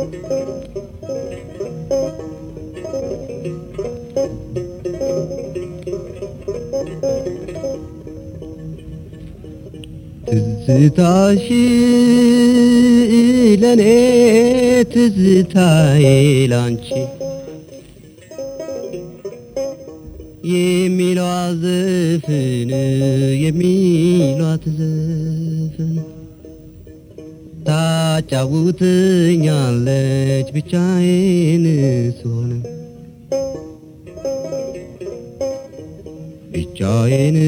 ትዝታሽ ለኔ ትዝታዬ ላንቺ የሚሏት ዘፍን የሚሏት ዘፍን ታጫውትኛለች ብቻዬን ስሆን ብቻዬን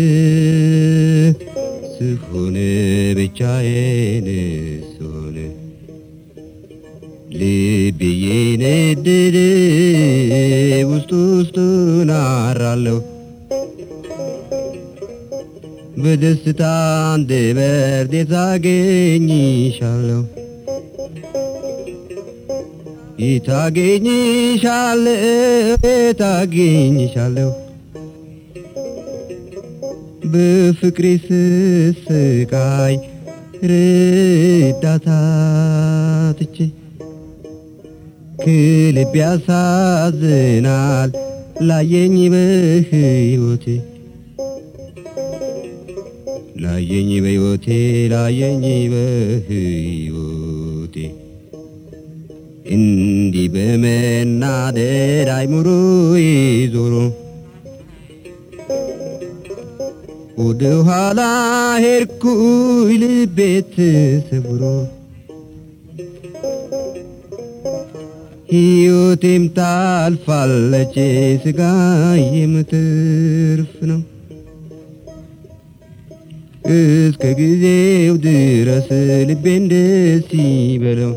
ስሆን ብቻዬን ስሆን ልብዬ ነደደ ውስጥ ውስጡን አራለሁ በደስታ አንደበት የታገኝሻለሁ የታገኝሻለሁ የታገኝሻለሁ በፍቅሬ ስስቃይ ርዳታ ትቼ ክልብ ያሳዝናል ላየኝ በሕይወቴ ላየኝ በሕይወቴ ላየኝ በሕይወቴ እንዲህ በመናደድ አይምሮዬ ዞሮ ወደ ኋላ ሄድኩኝ ልቤ ተሰብሮ ሕይወቴም ታልፋለች ስጋዬም ትርፍ ነው እስከ ጊዜው ድረስ ልቤን ደስ ይበለው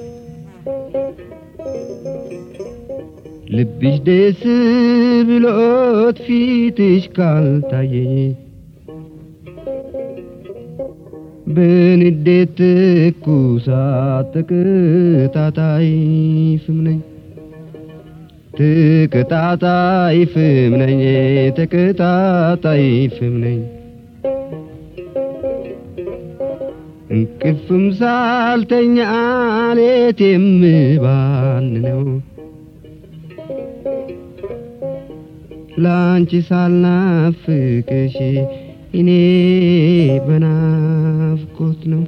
ልብሽ ደስ ብሎት ፊትሽ ካልታየኝ በንዴት ትኩሳት ተቀጣጣይ ፍም ነኝ ተቀጣጣይ ፍም ነኝ ተቀጣጣይ ፍም ነኝ እንቅልፍም ሳልተኛ ሌት የምባን ነው ላንቺ ሳልናፍቅሽ እኔ በናፍቆት ነው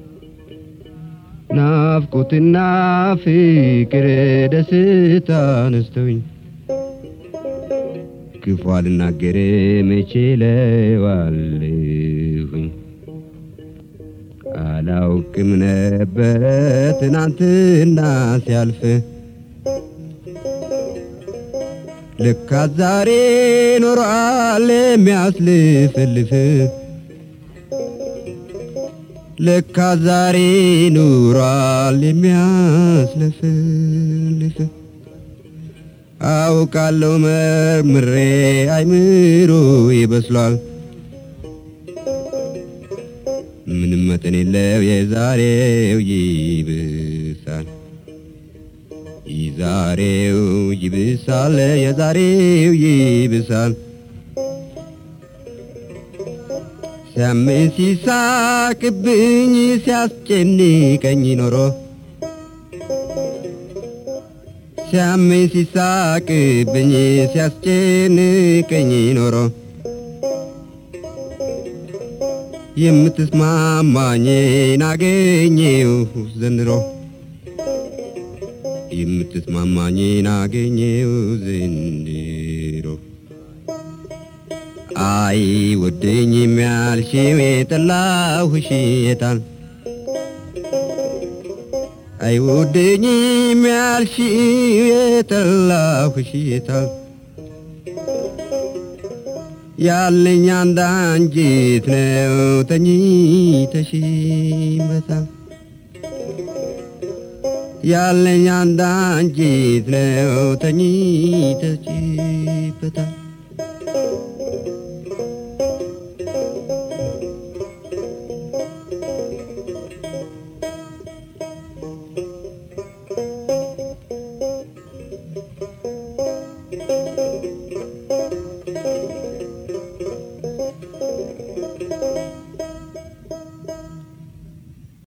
ናፍቆትና ፍቅር ደስታ ነስተውኝ ክፉ አልናገር መቼ ለዋለሁኝ አላውቅም ነበረ ትናንትና ሲያልፍ ልካ ዛሬ ኖሯል የሚያስልፍልፍ ልካ ዛሬ ኑሯል የሚያስለፍልፍ አውቃለሁ መርምሬ አይምሮ ይበስሏል ምንም መጠን የለው የዛሬው ይብሳል የዛሬው ይብሳል የዛሬው ይብሳል ሲያመኝ ሲሳቅብኝ ሲያስጨንቀኝ ኖሮ ሲያመኝ ሲሳቅብኝ ሲያስጨንቀኝ ኖሮ የምትስማማኝን አገኘሁ ዘንድሮ የምትስማማኝን አገኘሁ ዘንድሮ አይ ወደኝ የሚያልሽው የጠላሁሽ የታል አይ ወደኝ የሚያልሽው የጠላሁሽ የታል ያለኝ አንድ አንጀት ነው ተኝተሽበታል ያለኝ አንድ አንጀት ነው ተኝተሽበታል